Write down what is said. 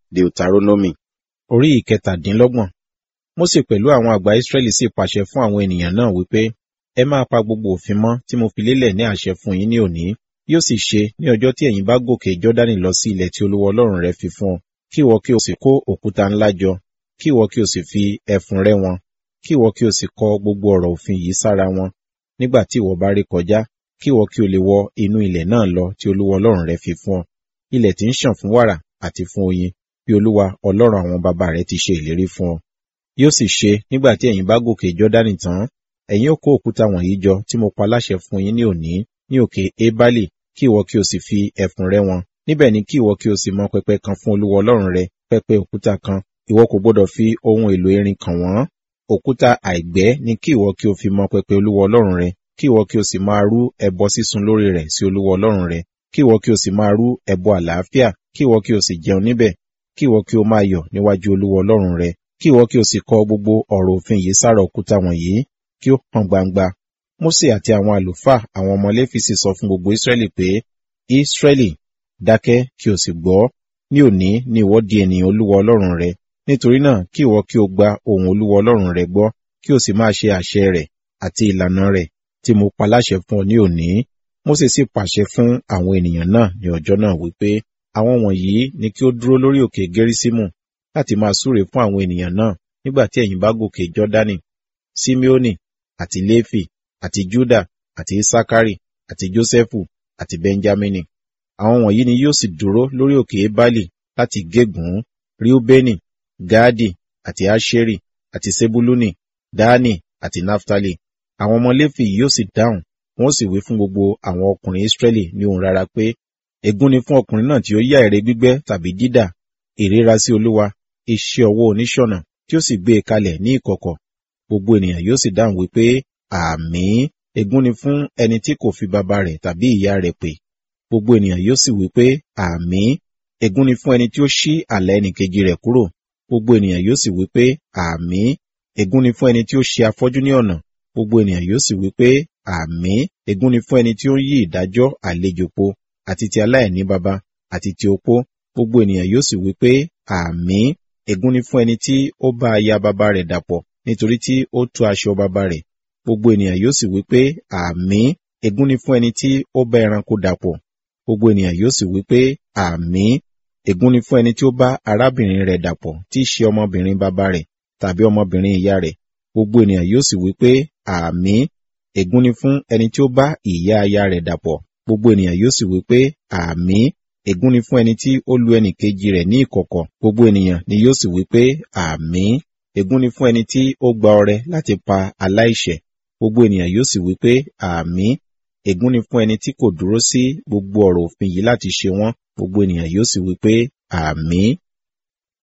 Deuteronomy orí ìkẹtàdínlọ́gbọ̀n. Mósè pẹ̀lú àwọn àgbà Ísírẹ́lì sì pàṣẹ fún àwọn ènìyàn náà wípé, ẹ máa pa gbogbo òfin mọ́ tí mo fi lélẹ̀ ní àṣẹ fún yín ní òní. Yóò sì ṣe ní ọjọ́ tí ẹ̀yin bá gòkè Jọ́dánì lọ sí ilẹ̀ tí Olúwa Ọlọ́run rẹ fi fún ọ, kí ìwọ kí o sì kó òkúta ńlá jọ, kí ìwọ kí o sì fi ẹfun rẹ́ wọn, kí ìwọ kí o sì kọ gbogbo ọ̀rọ̀ òfin yìí sára wọn. Nígbà tí ìwọ bá ré kọjá, kí ìwọ kí o lè wọ inú ilẹ̀ náà lọ tí Olúwa Ọlọ́run rẹ fi fún ọ, ilẹ̀ tí ń ṣàn fún wàrà àti fún oyin, bí Olúwa Ọlọ́run àwọn baba rẹ ti ṣe ìlérí fún ọ. Yóò sì ṣe nígbà tí ẹ̀yin bá gòkè Jọ́dánì tán, ẹ̀yin ó kó òkúta wọ̀nyí jọ tí mo pa láṣẹ fún yín ní òní ní òkè Ébálì, kí ìwọ kí o sì fi ẹfun rẹ́ wọn. Níbẹ̀ ni kí ìwọ kí o sì mọ pẹpẹ kan fún Olúwa Ọlọ́run rẹ, pẹpẹ òkúta kan, ìwọ kò gbọdọ̀ fi ohun èlò irin kàn wọ́n. Òkúta àìgbẹ́ ni kí ìwọ kí o fi mọ pẹpẹ Olúwa Ọlọ́run rẹ, kí ìwọ kí o sì máa rú ẹbọ sísun lórí rẹ̀ sí Olúwa Ọlọ́run rẹ, kí ìwọ kí o sì máa rú ẹbọ àlàáfíà, kí ìwọ kí o sì jẹun níbẹ̀, kí ìwọ kí o máa yọ̀ níwájú Olúwa Ọlọ́run rẹ, kí ìwọ kí o sì kọ gbogbo ọ̀rọ̀ òfin yìí sára òkúta wọ̀nyí, kí ó hàn gbangba. Mósè àti àwọn àlùfáà àwọn ọmọ Léfì sì sọ fún gbogbo Ísírẹ́lì pé, Ísírẹ́lì, dákẹ́ kí o sì gbọ́. Ní òní ni ìwọ di ènìyàn Olúwa Ọlọ́run rẹ. Nítorí náà kí ìwọ kí o gba ohùn Olúwa Ọlọ́run rẹ gbọ́, kí o sì máa ṣe àṣẹ rẹ̀ àti ìlànà rẹ̀ tí mo pa láṣẹ fún ọ ní òní. Mósè sì pàṣẹ fún àwọn ènìyàn náà ní ọjọ́ náà wípé, àwọn wọ̀nyí ni kí ó dúró lórí òkè Gẹ́rísímù láti máa súre fún àwọn ènìyàn náà nígbà tí ẹ̀yin bá gòkè Jọ́dánì, Simeoni àti Léfì àti Júdà àti Isakari àti Jósẹ́fù àti Benjamini. Àwọn wọ̀nyí ni yóò sì dúró lórí òkè Ébálì láti gégùn Ríúbẹ́nì, Gáàdì àti Áṣérì àti Sebuluni, Dáánì àti Náftálì. Àwọn ọmọ Léfì yóò sì dáhùn, wọ́n sì wí fún gbogbo àwọn ọkùnrin Ísírẹ́lì ní ohùn rara pé, ègún ni fún ọkùnrin náà tí ó yá ère gbígbẹ́ tàbí dídà, ìríra sí Olúwa, iṣẹ́ ọwọ́ oníṣọ̀nà tí ó sì gbé e kalẹ̀ ní ìkọ̀kọ̀. Gbogbo ènìyàn yóò sì dáhùn wípé, àmín. Ègún ni fún ẹni tí kò fi baba rẹ̀ tàbí ìyá rẹ̀ pè. Gbogbo ènìyàn yóò sì wípé, àmín. Ègún ni fún ẹni tí ó ṣí àlà ẹnìkejì rẹ̀ kúrò. Gbogbo ènìyàn yóò sì wípé, àmín. Ègún ni fún ẹni tí ó ṣe afọ́jú ní ọ̀nà. Gbogbo ènìyàn yóò sì wípé, àmín. Ègún ni fún ẹni tí ó ń yí ìdájọ́ àlejò po, àti ti aláìní baba, àti ti opó. Gbogbo ènìyàn yóò sì wípé, àmín. Ègún ni fún ẹni tí ó bá aya baba rẹ̀ dàpọ̀, nítorí tí ó tú aṣọ baba rẹ̀. Gbogbo ènìyàn yóò sì wípé, àmín. Ègún ni fún ẹni tí ó bá ẹranko dàpọ̀. Gbogbo ènìyàn yóò sì wípé, àmín. Ègún ni fún ẹni tí ó bá arábìnrin rẹ̀ dàpọ̀, tí í ṣe ọmọbìnrin baba rẹ̀, tàbí ọmọbìnrin ìyá rẹ̀. Gbogbo ènìyàn yóò sì wípé, àmín. Ègún ni fún ẹni tí ó bá ìyá aya rẹ̀ dàpọ̀. Gbogbo ènìyàn yóò sì wípé, àmín. Ègún ni fún ẹni tí ó lu ẹnì kejì rẹ̀ ní ìkọ̀kọ̀. Gbogbo ènìyàn ni yóò sì wípé, àmín. Ègún ni fún ẹni tí ó gba ọrẹ láti pa aláìṣẹ̀. Gbogbo ènìyàn yóò sì wípé, àmín. Ègún ni fún ẹni tí kò dúró sí gbogbo ọ̀rọ̀ òfin yìí láti ṣe wọ́n. Gbogbo ènìyàn yóò sì wípé, àmín.